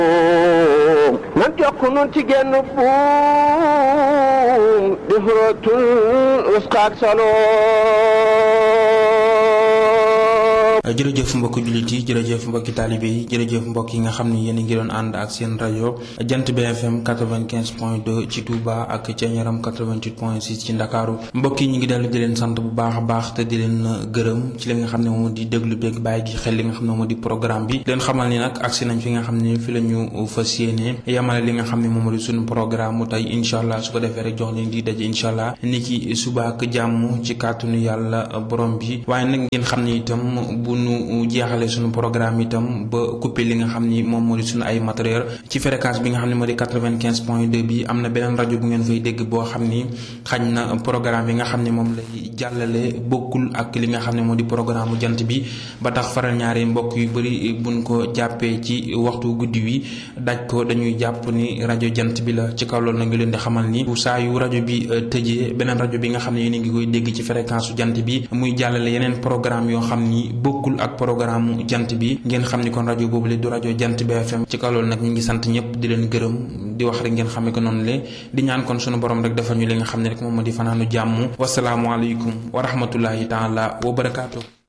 nan jokk nun ci genn buum di xurootul usqaak saloo jërëjëf mbokki jullit yi jërëjëf mbokki taalibe yi jërëjëf mbokk yi nga xam ni yéen a ngi doon ànd ak seen rajo jant BFM 95 point 2 ci Touba ak Thiéniaram 88 point 6 ci Ndakaaru mbokk yi ñu ngi dellu di leen sant bu baax a baax te di leen gërëm ci li nga xam ne moom di déglu beeg bàyyi gi xel li nga xam ne moom di programme bi leen xamal ni nag agsi nañ fi nga xam ne fi la ñu fas yéene yamale li nga xam ne moom di suñu programme mu tey incha allah su ko defee rek jox leen di daje incha allah ni ki suba ak jàmm ci kàttanu yàlla borom bi waaye nag ngeen xam ne itam bu nu jeexale suñu programme itam ba coupé li nga xam ni moom moo di suñu ay matériel ci fréquence bi nga xam ne moo di quatre-vingt-quinze point deux bi am na beneen rajo bu ngeen fay dégg boo xam ni xañ na programme yi nga xam ne moom lay jàllale bokkul ak li nga xam ne moo di programme jant bi ba tax faral ñaari mbokk yu bëri buñ ko jàppee ci waxtu guddi wi daj ko dañuy jàpp ni rajo jant bi la ci kaw loolu na ngi leen di xamal ni saa yu rajo bi tëjee beneen rajo bi nga xam ne yéen a ngi koy dégg ci fréquence su jant bi muy jàllale yeneen programme yoo xam ni bokkul ak programme jant bi ngeen xam ni kon rajo boobu le du rajo jant BFM ci kaw loolu nag ñu ngi sant ñëpp di leen gërëm di wax rek ngeen xamee ko noonu le di ñaan kon sunu borom rek defal ñu li nga xam ne rek moom moo di fanaanu jàmm wasalaamualeykum wa rahmatullahi taala wa barakaatu.